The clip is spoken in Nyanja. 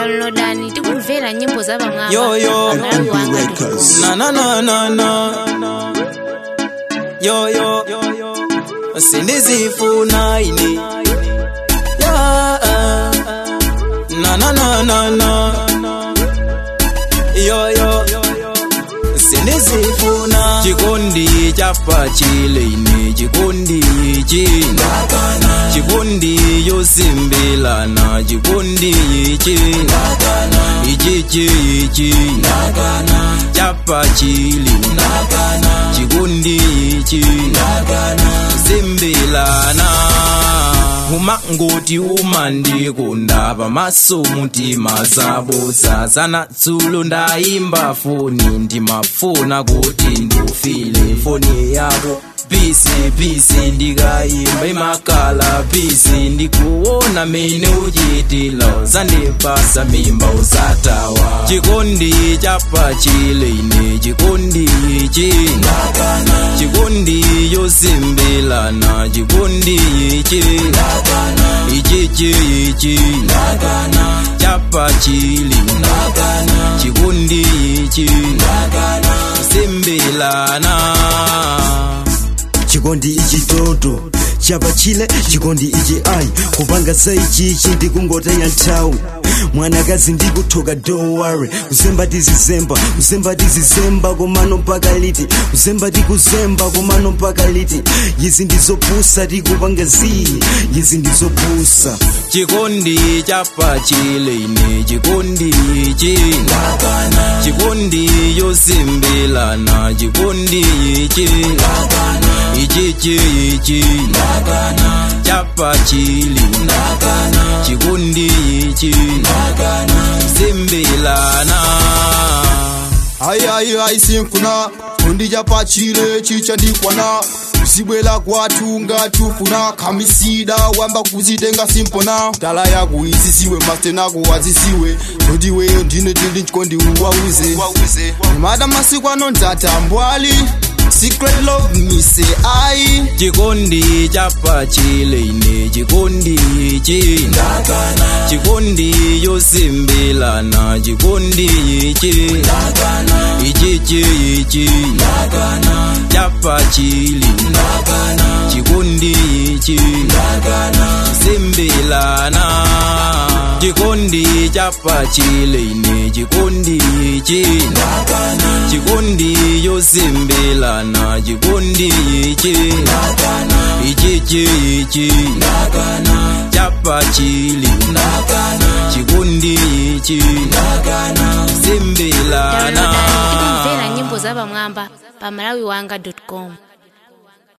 downloadani tikumvera nyimbo za pamwamba Yo, yo. pamalawi wanga Na na na na na Yo yo Sindizifuna ini Ya Na na na na na Yo yo Sindizifuna Chikondi chapa chile ine Chikondi china Chikondi yosimbilana Chikondi china Ichichi china Chapa chili Chikondi china Simbilana umangoti umandikunda pamaso mutima zabuza zanatsulo ndayimba foni ndimafuna kuti ndufile foni yako pisi pisi ndikayimba imakala pisi ndikuona mene uchitila zandipasa mimba usatawa chikondi chapa chile ine chikondi china chikondi yosimbilana chikondi china ichichi china chapa chili chikondi china simbilana chikondi ichi toto chapa chile chikondi ichi ai kupanga saichichi ndikungotaya nthawi mwanakazi ndikuthoka don't worry kuzemba tizizemba kuzemba tizizemba komano mpaka liti kuzemba tikuzemba komano mpaka liti izi ndizopusa tikupanga zii izi ndizopusa chikondi chapa chile ine chikondi china chikondi yosimbilana chikondi china ichichi china chapa chili chikondi china simbilana ayi ayi ayi sinkuna kundi chapa chile chichandikwana zibwela kwathu ngatufuna khamisida wamba kuzitenga simpona tala yako izisiwe mastenako wazisiwe zodiweyo ndine tili chikondi uwauze mada masiku ano ndatambwali secret love mise ayi chikondi chapa chile ine chikondi china chikondi yosimbilana chikondi china ichichi china chapa chili chikondi china simbilana chikondi chapa chile ine chikondi china chikondi yosimbilana chikondi china ichichi china chapa chili chikondi china simbilana downloadani tikumvera nyimbo za pamwamba pamalawi wanga com